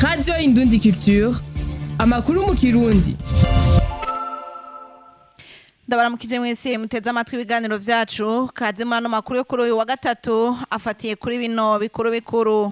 radiyo indundi culture amakuru mu kirundi ndabaramukije mwese muteze amatwi ibiganiro vyacu kaze muri ano makuru yo kuri uyu wa gatatu afatiye kuri bino bikuru bikuru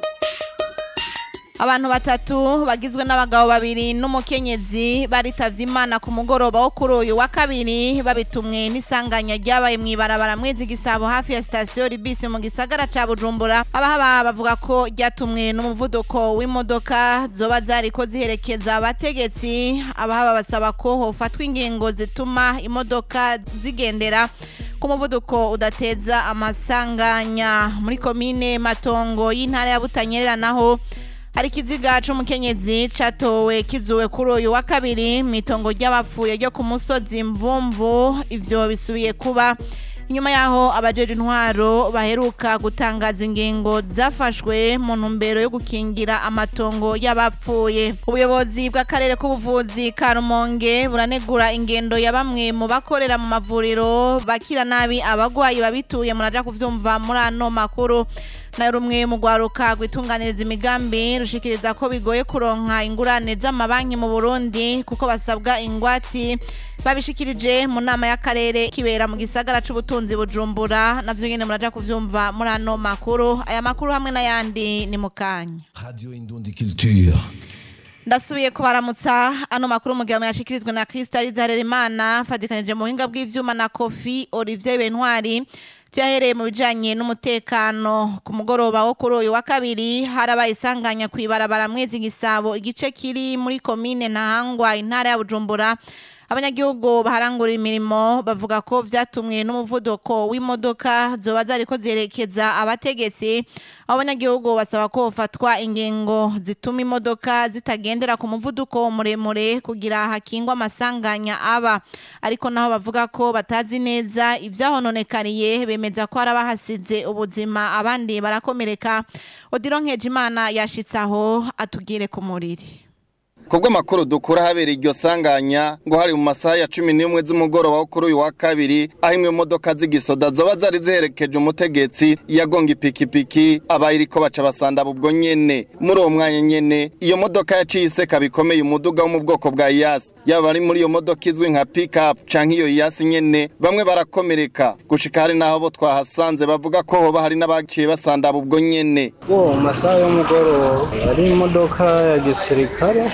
abantu batatu bagizwe n'abagabo babiri n'umukenyezi baritavye imana ku mugoroba wo kuri uyu wa kabiri babitumwe n'isanganya ryabaye mw'ibarabara mwezi gisabo hafi ya sitasiyo ribisi mu gisagara ca bujumbura abahaba bavuga ko ryatumwe n'umuvuduko w'imodoka zoba zariko ziherekeza abategetsi abahaba basaba ko hofatwa ingingo zituma imodoka zigendera ku muvuduko udateza amasanganya muri komine matongo y'intara ya butanyerera naho hari ikiziga c'umukenyezi catowe kizuwe kuri uyu wa kabiri mw'itongo ry'abapfuye ryo ku musozi mvumvu ivyo bisubiye kuba inyuma yaho abajeje intwaro baheruka gutangaza ingingo zafashwe mu ntumbero yo gukingira amatongo y'abapfuye ubuyobozi bw'akarere k'ubuvuzi ka rumonge buranegura ingendo ya bamwe mu bakorera mu mavuriro bakira nabi abagwayi babituye muraja kuvyumva muri ano makuru na rumwe mu rwaruka rwitunganiriza imigambi rushikiriza ko bigoye kuronka ingurane z'amabanki mu Burundi kuko basabwa ingwati babishikirije mu nama y'akarere kibera mu gisagara c'ubutunzi bujumbura navyo nyene muraja kuvyumva muri ano makuru aya makuru hamwe n'ayandi ni mukanya Radio Indundi Culture. ndasubiye kubaramutsa ano makuru mu gihe yashikirizwe na Krista Harerimana fadikanije mu buhinga bw'ivyuma na Kofi Olivier Bentwari vyahereye mu bijanye n'umutekano ku mugoroba wo kuri uyu wa kabiri harabaye isanganya kw'ibarabara mwezi gisabo igice kiri muri komine ntahangwa intara ya bujumbura abanyagihugu baharangura imirimo bavuga ko vyatumwe n'umuvuduko w'imodoka zoba zariko ziherekeza abategetsi abo banyagihugu basaba ko hofatwa ingingo zituma imodoka zitagendera ku muvuduko muremure kugira hakingwa amasanganya aba ariko naho bavuga ko batazi neza ivyahononekariye bemeza ko hari abahasize ubuzima abandi barakomereka odiro nkejimana yashitse aho atugire ku muriri kubwo amakuru dukura habera iryo sanganya ngo hari mu masaha ya cumi n'imwe z'umugoroba wo kuri uyu wa kabiri aho imwe mu modoka z'igisoda zoba zari ziherekeje umutegetsi yagonga ipikipiki abayiriko baca basandaba ubwo nyene muri uwo mwanya nyene iyo modoka yaciye iseka bikomeye umuduga wo mu bwoko bwa iyasi yaba ari muri iyo modoka izwi nka pikapu canke iyo iyasi nyene bamwe barakomereka gushika hari n'aho bo twahasanze bavuga ko hoba hari n'abaciye basandaba ubwo nyene uwo mu masaha y'umugoroba hari imodoka ya gisirikare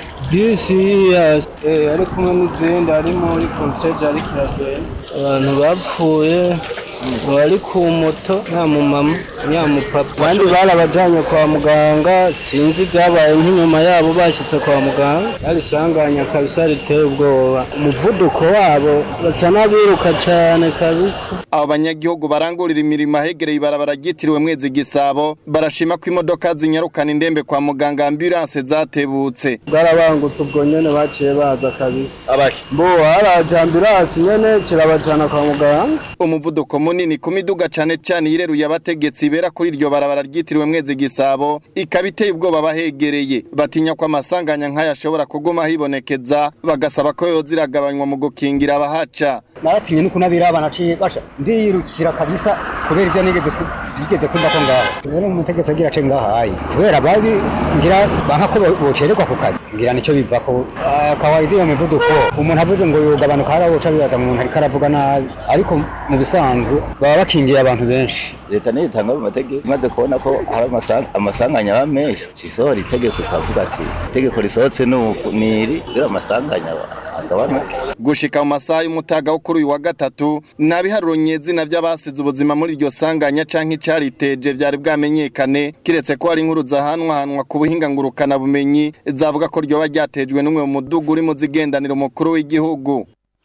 bisi ya eh, ari kumwe n'izindi ari muri konseje ariko iragenda abantu bapfuye bari ku moto nta mumama nta mupapa abandi barabajanye kwa muganga sinzi ibyabaye nk'inyuma yabo bashyitse kwa muganga barisanganya kabisa riteye ubwoba umuvuduko wabo basa n'abiruka cane kabisa abo banyagihugu barangurira imirimo ahegereye ibarabara ryitiriwe mwezi gisabo barashima ko imodoka zinyarukana indembe kwa muganga ambulance zatebutse bwarabangutse ubwo nyene baciye baza kabisa bo haraje ambulance nyene kirabajana kwa muganga umuvuduko munini ku miduga cane cane yireruye abategetsi bera kuri iryo barabara ryitiriwe mwezi gisabo ikaba iteye ubwoba abahegereye batinya ko amasanganya nk'aya ashobora kuguma hibonekeza bagasaba ko yoza iragabanywa mu gukingira abahaca naratinye nuko nabiraba naciye basha ndiyirukira kabisa kubera ivyo nigeze ku- bigeze kumva ko ngaho rero umutegetsi agira ace ngahaye kubera babi ngira banka ko bo- bocererwa ku kazi ngira nico bivako Ah, kawaida iyo mivuduko umuntu avuze ngo yogabanuka hariya woca bibaza ngo umuntu ariko aravuga nabi ariko mu bisanzwe baba bakingiye abantu benshi leta niyo itanga ayo mategeko imaze kubona ko hari amasa- amasanganya aba menshi cisohora itegeko ikavuga ati itegeko risohotse ni uku ni iri kugira amasanganya agabanuke gushika mu masaha y'umutaga wo kuri uyu wa gatatu nta biharuro nyezina vy'abasize ubuzima muri iryo sanganya canke icariteje vyari bwamenyekane kiretse ko hari inkuru zahanwahanwa ku buhinga ngurukana bumenyi zavuga ko ryoba ryatejwe n'umwe mu muduga uri mu zigendanira umukuru w'igihugu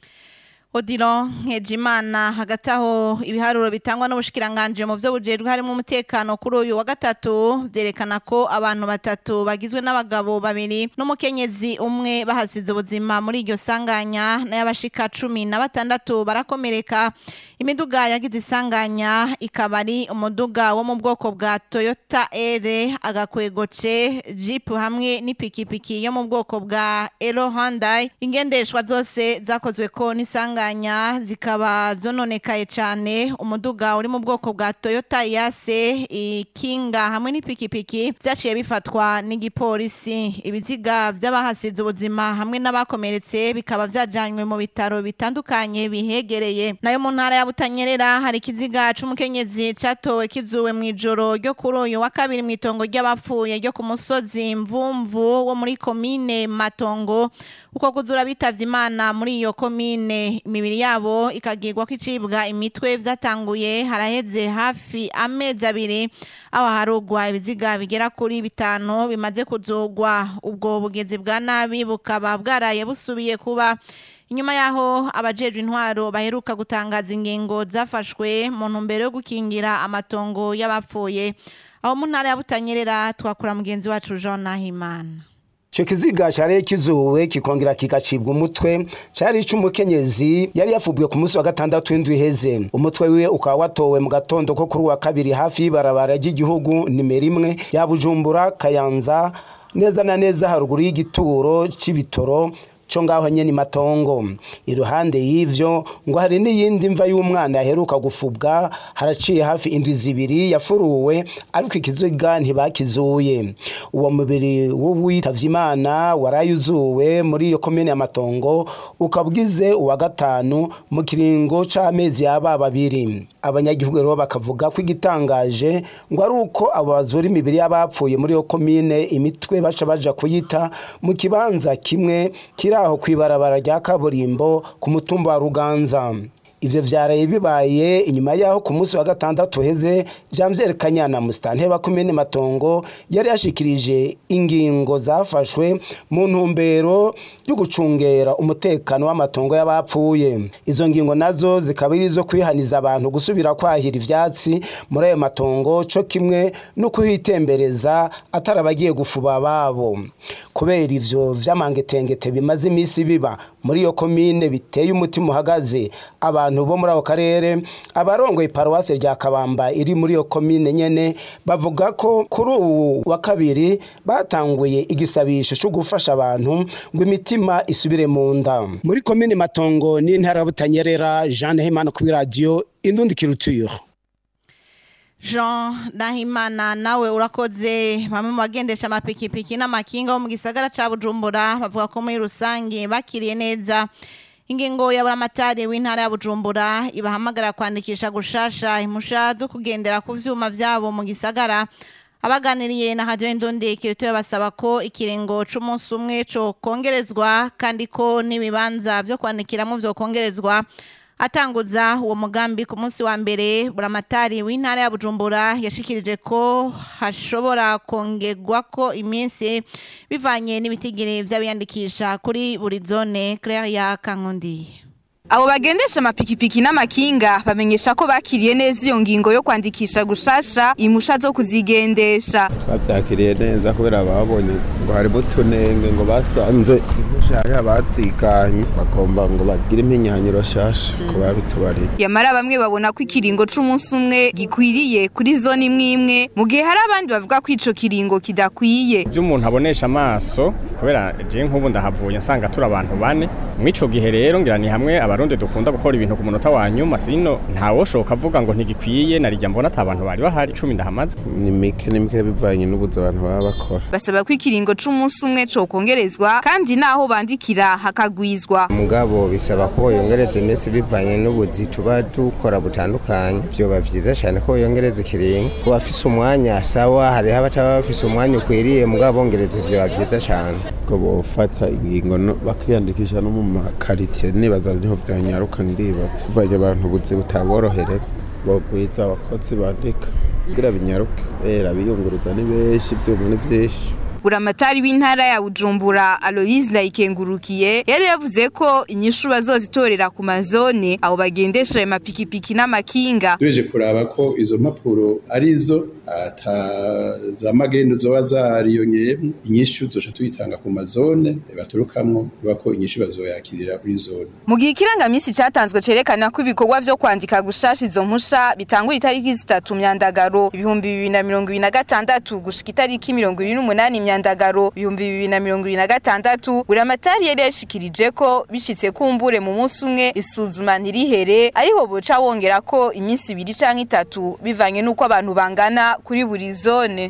Odilo Nkejimana hagati aho ibiharuro bitangwa n'ubushikiranganje mu byo bujejwe harimo umutekano kuri uyu wa gatatu byerekana ko abantu batatu bagizwe n'abagabo babiri n'umukenyezi umwe bahasize ubuzima muri iryo sanganya n'ayabashika cumi na batandatu barakomereka imiduga yagize isanganya ikaba ari umuduga wo mu bwoko bwa Toyota R agakwegoce Jeep hamwe n'ipikipiki yo mu bwoko bwa Elo Hyundai ingendeshwa zose zakozwe ko n'isanganya sanganya zikaba zononekaye cyane umuduga uri mu bwoko bwa Toyota Yase ikinga hamwe n'ipikipiki byaciye bifatwa n'igipolisi ibiziga by'abahasize ubuzima hamwe n'abakomeretse bikaba byajanywe mu bitaro bitandukanye bihegereye nayo mu ntara ya Butanyerera hari ikiziga c'umukenyezi catowe kizuwe mu ijoro ryo kuri uyu wa kabiri mu itongo ry'abapfuye ryo ku musozi mvumvu wo muri komine Matongo uko kuzura bitavye imana muri iyo komine imibiri yabo ikagirwa kwicibwa imitwe vyatanguye haraheze hafi amezi abiri aho harugwa ibiziga bigera kuri bitanu bimaze kuzogwa ubwo bugezi bwa nabi bukaba bwaraye busubiye kuba inyuma yaho abajejwe intwaro baheruka gutangaza ingingo zafashwe mu ntumbero yo gukingira amatongo y'abapfuye aho mu ntara ya Butanyerera twakura mugenzi wacu Jean Nahimana Ico kiziga cari kizuwe kikongera kigacibwa umutwe cari ic'umukenyezi yari yafubwe ku munsi wa gatandatu w'indwi iheze umutwe wiwe ukaba watowe mu gatondo ko kuri uwa kabiri hafi y'ibarabara ry'igihugu nimero imwe ya Bujumbura Kayanza neza na neza haruguru y'igituro c'ibitoro co ngaho nyene matongo iruhande y'ivyo ngo hari n'iyindi mva y'umwana yaheruka gufubwa haraciye hafi indwi zibiri yafuruwe ariko ikiziga ntibakizuye uwo mubiri w'uwitavye imana warayuzuwe muri iyo komine ya matongo ukabwize uwa gatanu mu kiringo c'amezi yaba babiri abanyagihugu rero bakavuga ko igitangaje ngo ari uko abo bazura imibiri y'abapfuye muri iyo komine imitwe baca baja kuyita mu kibanza kimwe kiri aho kwibarabara rya kaburimbo ku mutumba wa Ruganza ivyo vyaraye bibaye inyuma yaho ku munsi wa gatandatu heze Janvier Kanyana mustanteri wa komine Matongo yari yashikirije ingingo zafashwe mu ntumbero yo gucungera umutekano w'amatongo y'abapfuye izo ngingo nazo zikaba ari izo kwihaniza abantu gusubira kwahira ivyatsi muri ayo matongo co kimwe no kuhitembereza atari abagiye gufuba babo kubera ivyo vy'amangetengete bimaze imisi biba muri iyo komine biteye umutima uhagaze abantu bo muri ako karere abarongoye paruwasi rya kabamba iri muri iyo komine nyene bavuga ko kuri ubu wa kabiri batanguye igisabisho cyo gufasha abantu ngo imitima isubire mu nda muri komine matongo n'intara ya butanyerera jean hemana kuri radiyo indundi kirutuyo Jean Nahimana nawe urakoze bamwe mu bagendesha amapikipiki n'amakinga bo mu gisagara ca Bujumbura bavuga ko muri rusange bakiriye neza ingingo ya buramatari w'intara ya Bujumbura ibahamagara kwandikisha gushasha impusha zo kugendera ku vyuma vyabo mu gisagara abaganiriye na Radio Indundi kirito basaba ko ikiringo c'umunsi umwe co kongerezwa kandi ko n'ibibanza vyo kwandikiramo vyo kongerezwa atanguza uwo mugambi ku munsi wa mbere buramatari w'intara ya Bujumbura yashikirije ko hashobora kongerwa ko iminsi bivanye n'ibitigiri vy'abiyandikisha kuri buri zone Claire ya Kankundi Abo bagendesha amapikipiki n'amakinga bamenyesha ko bakiriye neza iyo ngingo yo kwandikisha gushasha imusha zo kuzigendesha. Bavyakiriye neza kubera babonye ngo harimo utunenge ngo basanze impusha hari abatsikanye bagomba ngo bagire impinyanyiro shasha ko babitubariye. Yamara bamwe babona ko ikiringo c'umunsi umwe gikwiriye kuri zone imwe imwe mu gihe hari abandi bavuga ko ico kiringo kidakwiye. Ivyo umuntu abonesha amaso kubera je nk'ubu ndahavuye nsanga turi abantu bane mw'ico gihe rero ngira ni hamwe abarundi dukunda gukora ibintu ku munota wa nyuma sino ntawoshoka avuga ngo ntigikwiye narijya mbona ata bantu bari bahari cumi ndahamaze ni mike ni mike bivanye n'ubuzi abantu baba bakora basaba ko ikiringo c'umunsi umwe co kongerezwa kandi naho bandikira hakagwizwa mugabo bisaba ko boyongereza iminsi bivanye n'ubuzi tuba dukora butandukanye vyoba vyiza cane ko boyongereza ikiringo ku bafise umwanya sawa hariho abataba bafise umwanya ukwiriye mugabo bongereza vyoba vyiza cane ko bofata ingingo bakiyandikisha no mu makaritiye nibaza niho vyanyaruka ndibaza uvanye abantu ubuzi butaborohereza bogwiza abakozi bandika kugira binyaruke era biyunguruza ni benshi ivyuma ni vyinshi buramatari w'intara ya Bujumbura Aloise Ndayikengurukiye yari yavuze ko inyishu bazozitorera ku mazone abo bagendesha ayo mapikipiki n'amakinga tubeje kuraba ko izo mpapuro arizo ata za magendo zoba zariyongeyemo inyishu zoca tuyitanga ku mazone baturukamwo biba ko inyishu bazoyakirira kuri zone mu gihe ikirangamisi catanzwe cerekana ko ibikorwa vyo kwandika gushasha izo mpusha bitangura itariki zitatu myandagaro ibihumbi bibiri na mirongo ibiri na gatandatu gushika itariki mirongo ibiri n'umunani myandagaro ibihumbi bibiri na mirongo ibiri na gatandatu buramatari yari yashikirije ko bishitse kumbure mu munsi umwe isuzuma ntirihere ariho boca wongera ko iminsi ibiri canke itatu bivanye n'uko abantu bangana kuri buri zone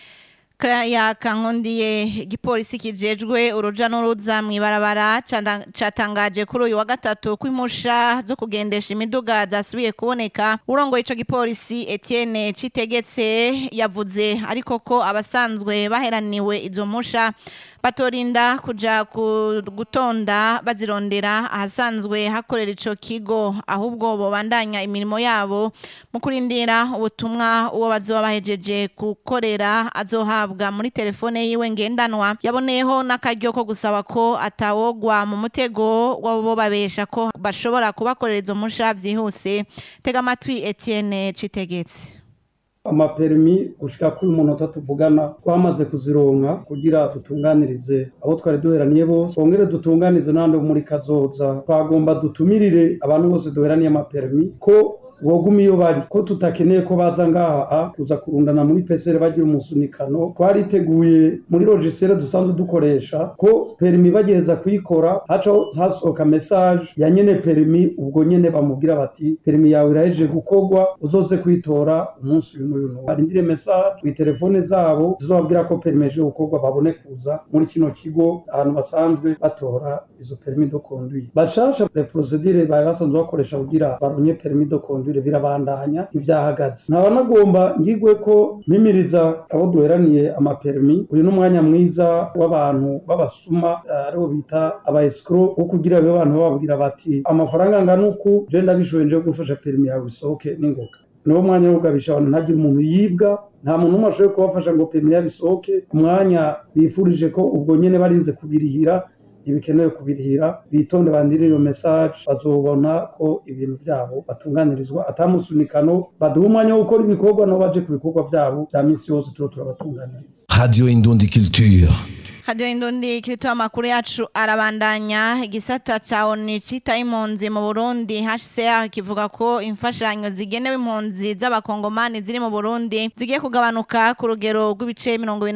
ya kankundiye igipolisi kijejwe uruja n'uruza mu ibarabara canda- catangaje kuri uyu wa gatatu ko impusha zo kugendesha imiduga zasubiye kuboneka urongoye ico gipolisi Etienne Citegetse yavuze ariko ko abasanzwe baheraniwe izo mpusha batorinda kuja ku- gutonda bazirondera ahasanzwe hakorera ico kigo ahubwo bobandanya imirimo yabo mu kurindira ubutumwa uwo bazoba bahejeje gukorera azohabwa muri telefone yiwe ngendanwa yaboneyeho n'akaryo ko gusaba ko atawogwa mu mutego wabo babesha ko bashobora kubakorera izo musha vyihuse tega amatwi Etienne Citegetse amaperimi gushika kuri umunota tuvugana twamaze kuzironka kugira dutunganirize abo twari duheraniye bose twongere dutunganize n'abandi bo muri kazoza twagomba dutumirire abantu bose duheraniye amaperimi ko boguma iyo bari ko tutakeneye ko baza ngaha a kuza kurundana muri pesere bagira umusunikano twariteguye muri logisere dusanzwe dukoresha ko perimi bagiheza kuyikora haca hasohoka message ya nyene perimi ubwo nyene bamubwira bati perimi yawe irahejeje gukorwa uzoze kwitora umunsi uyu n'uyu n'uyu barindire message kuri telefone zabo zizobabwira ko perimi yaje gukorwa babone kuza muri kino kigo ahantu basanzwe batora izo perimi de conduire bashasha les procedures bari basanzwe bakoresha kugira baronye perimi de conduire birabandanya ivyahagaze nkaba nagomba ngigwe ko mimiriza abo duheraniye amaperimi uyu n'umwanya mwiza w'abantu b'abasuma eh, aribo bita aba escrow wo kugira be abantu bababwira bati amafaranga angana uku je ndabishoboye nje gufasha perimi yawe isohoke n'ingoga niwo mwanya wo kugabisha abantu ntagire umuntu yibwa nta muntu umwe ashoboye kubafasha ngo perimi yabo isohoke umwanya bifurije ko ubwo nyene barinze kubirihira ntibikenewe kubirihira bitonde bandire iyo message bazobona ko ibintu vyabo batunganirizwa atamusunikano baduha umwanya wo gukora ibikorwa nabo baje ku bikorwa vyabo vya misi yose turo turabatunganiriza Radio Indundi Culture. Radio Indundi kiritoa amakuru yacu arabandanya igisata ca ONU cita impunzi mu Burundi HCR kivuga ko imfashanyo zigenewe impunzi z'abakongomani ziri mu Burundi zigiye kugabanuka ku rugero rw'ibice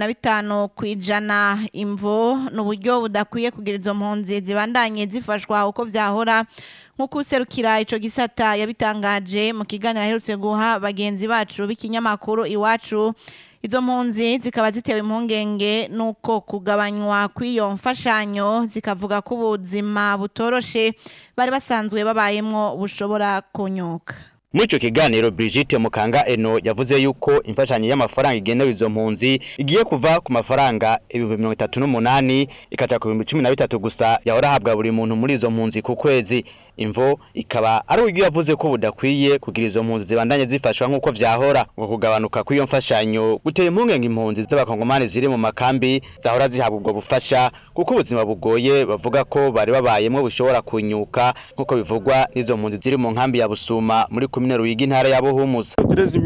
25 kwijana imvo n'uburyo budakwiye kugira izo mpunzi zibandanye zifashwa uko vyahora nk'uko userukira ico gisata yabitangaje mu kiganiro aherutse guha bagenzi bacu b'ikinyamakuru iwacu izo mpunzi zikaba zitewe impungenge nuko kugabanywa kw'iyo mfashanyo zikavuga ko ubuzima butoroshe bari basanzwe babayemwo bushobora kunyuka muri ico kiganiro Brigitte Mukanga Eno yavuze yuko imfashanyo y'amafaranga igenewe izo mpunzi igiye kuva ku mafaranga ibihumbi mirongo itatu n'umunani ikaja ku bihumbi cumi na bitatu gusa yahora ahabwa buri muntu muri izo mpunzi ku kwezi imvo ikaba ari uburyo yavuze ko budakwiye kugira izo mpunzi zibandanye zifashwa nk'uko vyahora ngo kugabanuka kw'iyo mfashanyo guteye impungenge impunzi z'abakongomani ziri mu makambi zahora zihabwa ubwo bufasha kuko ubuzima bugoye bavuga ko bari babayemwo bushobora kunyuka nk'uko bivugwa n'izo mpunzi ziri mu nkambi ya Busuma muri komine Ruyigi intara ya Buhumuza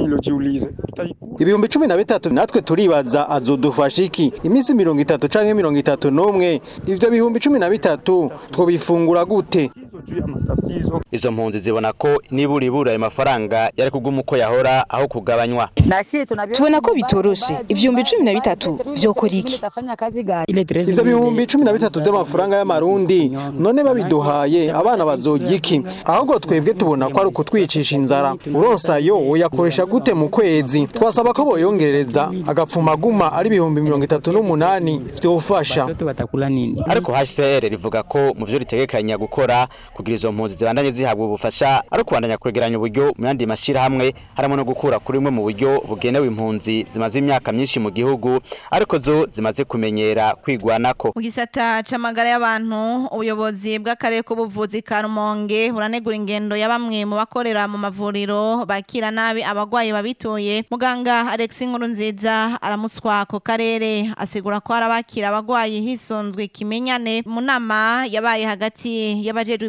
ibihumbi cumi na bitatu natwe turibaza azodufasha iki iminsi mirongo itatu canke mirongo itatu n'umwe ivyo bihumbi cumi na bitatu twobifungura gute izo mpunzi zibona ko nibura ibura ayo mafaranga yari kuguma uko yahora aho kugabanywa tubona ko bitoroshe ivyumbi cumi na bitatu vyokora iki ivyo bihumbi cumi na bitatu vy'amafaranga y'amarundi none babiduhaye abana bazorya iki ahubwo twebwe tubona ko ari ukutwicisha inzara uronsa yo uyakoresha gute mu kwezi twasaba ko boyongereza agapfuma aguma ari ibihumbi mirongo itatu n'umunani vyofasha ariko HCR rivuga ko mu vyo ritegekanya gukora kugira izo mpunzi zibandanye zihabwa ubufasha ari kubandanya kwegeranya uburyo mu yandi mashirahamwe harimo no gukura kuri imwe mu buryo bugenewe impunzi zimaze imyaka myinshi mu gihugu ariko zo zimaze kumenyera kwigwanako mu gisata c'amagara y'abantu ubuyobozi bw'akarere k'ubuvuzi ka Rumonge buranegura ingendo ya bamwe mu bakorera mu mavuriro bakira nabi abagwayi babituye muganga Alex Nkurunziza aramuswa ko karere asigura ko arabakira abagwayi hisonzwe kimenyane mu nama yabaye hagati y'abajejwe ibisata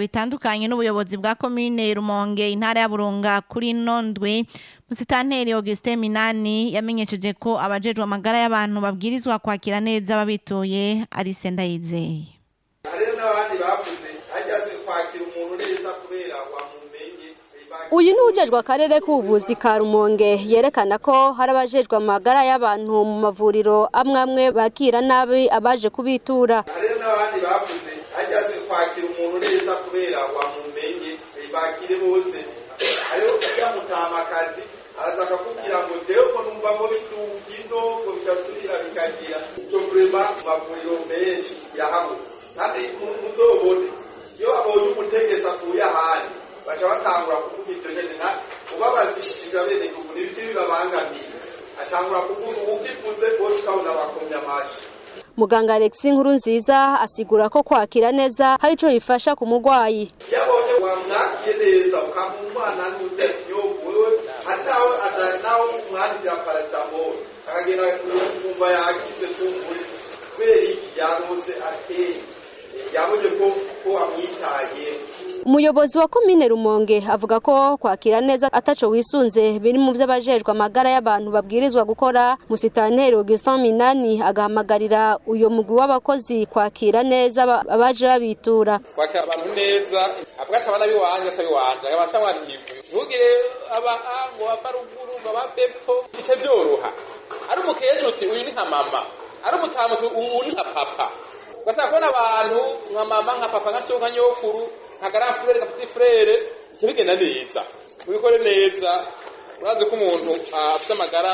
bitandukanye n'ubuyobozi bwa komine Rumonge intara ya Burunga kuri nondwe Musitanteri Augustin Minani yamenyesheje ko abajejwe amagara y'abantu babwirizwa kwakira neza babitoye ari Sendayizeye hariho n'abandi bavuze hajyaze kwakira umuntu neza kubera wamumenye uyu ni ujejwe akarere k'ubuvuzi ka rumonge yerekana ko hari abajejwe amagara y'abantu mu mavuriro amwe amwe bakira nabi abaje kubitura hariho n'abandi bavuze hajyaze kwakira umuntu neza kubera wamumenye bakire bose hariho yamutamakazi araza akakubwira ngo jewe ko numva ngo bidugino ngo bigasubira bikagira icyo kurema mu mavuriro menshi yahabuze kandi muzobone iyo abonye umutegesi akuye ahandi baca batangura kuvuga ibyo nyene na ubabazishije abenegihugu n'ibiti bibabangamiye atangura kuvuga uwukivuze bose ukabona bakomye amashi muganga alexi nkuru nziza asigura ko kwakira neza hari ico bifasha ku murwayi iyo abonye wamwakiye neza ukamuha umwana n'uze inyungu wewe hari nawe nawe umwandikira paracetamol akagenda kumva yagize kumvura kubera iki yarose ateye yabonye ko ko amwitaye umuyobozi wa komine rumonge avuga ko kwakira neza ataco wisunze biri mu vy'abajejwe amagara y'abantu babwirizwa gukora musitanteri augustin minani agahamagarira uyo mugwi w'abakozi kwakira neza abaje babitura kwakira abantu neza avuga ati abana biwanje asa biwanje abasha mwanivu ntugire aba ngo ava ruguru ngo aba bepfo bice vyoroha ari umukecuru uti uyu ni nka mama ari umutamu uti uyu ni nka papa ugasanga kubona abantu nka mama nka papa nka so nka nyokuru nka grand frere nka petit frere icyo bigenda neza ubikore neza urazi ko umuntu afite amagara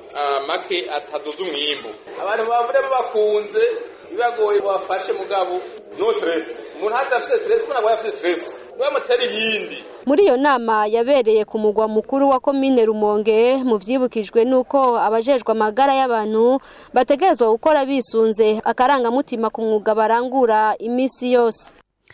make ataduza umwimbu abantu bavure babakunze bibagoye bafashe mugabo no stress umuntu hadafite stress kuko ntabwo afite stress bamutera iyindi muri iyo nama yabereye ku mugwa mukuru wa komine rumonge mu vyibukijwe nuko abajejwe amagara y'abantu bategerezwa gukora bisunze akarangamutima ku mwuga barangura imisi yose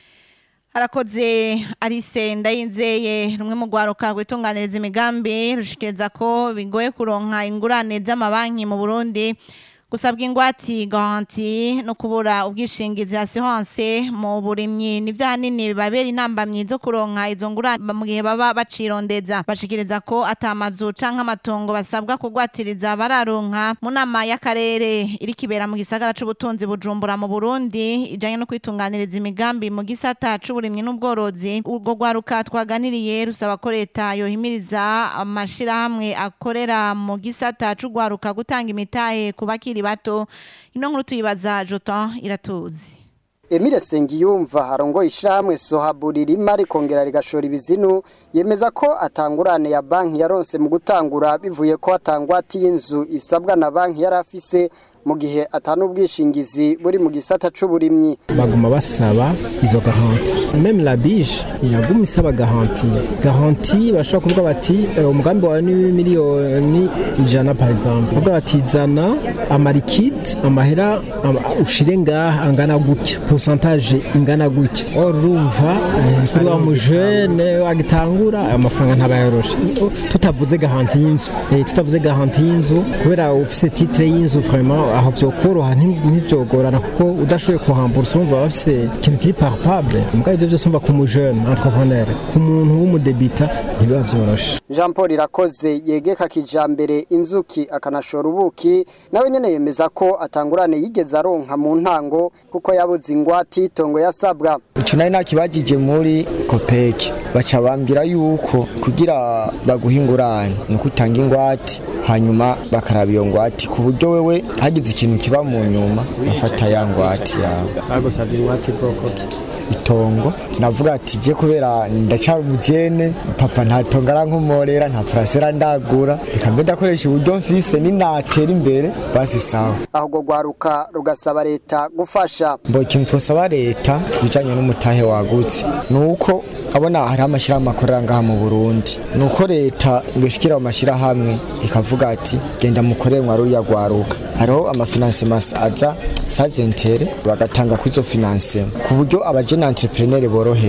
harakoze arise ndayinzeye rumwe mu rwaruka rwitunganiriza imigambi rushikiriza ko bigoye kuronka ingurane z'amabanki mu burundi gusabwa ingwati garanti no kubura ubwishingizi assurance mu burimyi ni vyanini bibabera intambamyi zo kuronka izo ngurane mu gihe baba bacirondeza bashikiriza ko atamazu canke amatongo basabwa kugwatiriza bararonka mu nama y'akarere iri kibera mu gisagara c'ubutunzi bujumbura mu Burundi ijanye no kwitunganiriza imigambi mu gisata c'uburimyi n'ubworozi urwo rwaruka twaganiriye rusaba ko leta yohimiriza amashirahamwe akorera mu gisata c'urwaruka gutanga imitahe ku bakiri bato ino nkuru tuyibaza Jotan iratuzi Emile Sengiyumva harongo ishyirahamwe sohaburi rima rikongera rigashora ibizinu yemeza ko atangurane ya banki yaronse mu gutangura bivuye ko atangwati y'inzu isabwa na banki yari afise mu gihe atanu ubwishingizi buri mu gisata c'uburimyi baguma basaba izo garanti meme la bije yaguma isaba garanti garanti bashobora kuvuga bati umugambi wawe ni miliyoni ijana par exemple bavuga bati zana amarikiti amahera ushire ngaha angana gutya pourcentage ingana gutya urumva kuri wa mujene agitangura amafaranga ntabayoroshe tutavuze garanti y'inzu tutavuze garanti y'inzu kubera ufise titre y'inzu vraiment aho vyokoroha ntivyogorana kuko udashoboye kuhambursa urumva bafise ikintu kiri palpable mugabo ivyo vyose umva ku mujene entrepreneur ku muntu w'umudebita ntibiba vyoroshe Jean Paul Irakoze yegeka kijambere inzuki akanashora ubuki nawe nyene yemeza ko atangurane yigeze aronka mu ntango kuko yabuze ingwati itongo yasabwa ico nari nakibajije muri kopeki baca bambwira yuko kugira baguha ingurane ni uko utanga ingwati hanyuma bakaraba iyo ngwati ku buryo wewe hagize ikintu kiba mu nyuma bafata ya ngwati yawe bagusabye ingwati bwoko ki itongo sinavuga ati je kubera ndacyari umujene papa ntatongo arankomorera nta parasera ndagura reka mbe ndakoresha uburyo mfise ninatera imbere basi sawa ahubwo rwaruka rugasaba leta gufasha mbo ikintu twosaba leta kubijanye n'umutahe wagutse ni uko abona hariho amashyirahamwe akorera ngaha mu burundi ni uko leta yoshikira mu mashyirahamwe ikavuga ati genda mukorere mwa ruriya rwaruka hariho amafinanse aza sazentere bagatanga kuri izo finanse ku buryo abajene entrepreneur boroherwa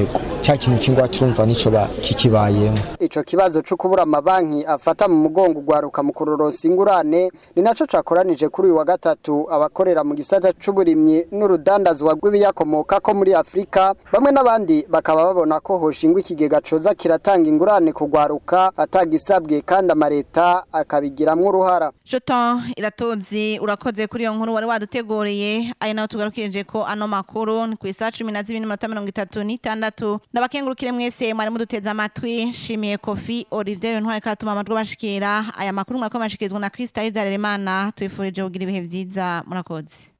cya kintu cy'ingwate urumva nico ba kikibayemo ico kibazo cyo kubura amabanki afata mu mugongo ugwaruka mu kuroronsa ingurane ni naco cakoranije kuri uyu wa gatatu abakorera mu gisata c'uburimyi n'urudandazwa rw'ibiyakomoka ko muri Afrika bamwe n'abandi bakaba babona ko hoshingwa ikigega coza kiratanga ingurane kugwaruka atagisabwe kandi amareta akabigiramwo uruhara Shoton iratozi urakoze kuri iyo nkuru wari waduteguriye ari naho tugarukirije ko ano makuru ni ku isaha cumi na zibiri n'iminota mirongo itatu n'itandatu ndabakengurukire mwese mwari muduteze amatwi nshimiye kofi olivier ntwari karatuma amajwi bashikira aya makuru murako mashikirizwa na krista rizaremana tubifurije kugira ibihe vyiza murakoze